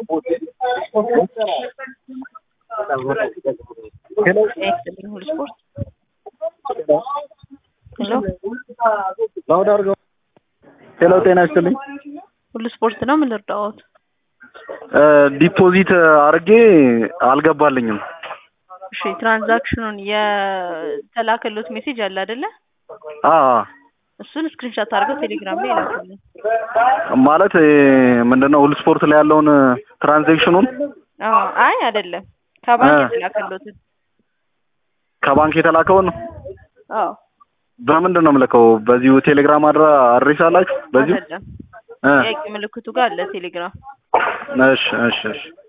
ይስጥልኝ ሁሉ ስፖርት ሄሎ ላውድ አድርገው። ሄሎ ጤና ይስጥልኝ። ሁሉ ስፖርት ነው። ምን ልርዳዎት? ዲፖዚት አድርጌ አልገባልኝም። እሺ ትራንዛክሽኑን የተላከሉት ሜሴጅ አለ አይደለ? አ እሱን ስክሪንሻት አድርገው ቴሌግራም ላይ ላኩልኝ። ማለት ምንድነው ሁሉ ስፖርት ላይ ያለውን ትራንዛክሽኑን አዎ፣ አይ አይደለም፣ ከባንክ እ የተላከሉትን። ከባንክ የተላከውን አዎ በምንድን ነው የምልከው? በዚሁ ቴሌግራም አድራ አድሬስ አላችሁ? በዚሁ አይደለም፣ እ ጥያቄ ምልክቱ ጋር አለ ቴሌግራም። እሺ እሺ እሺ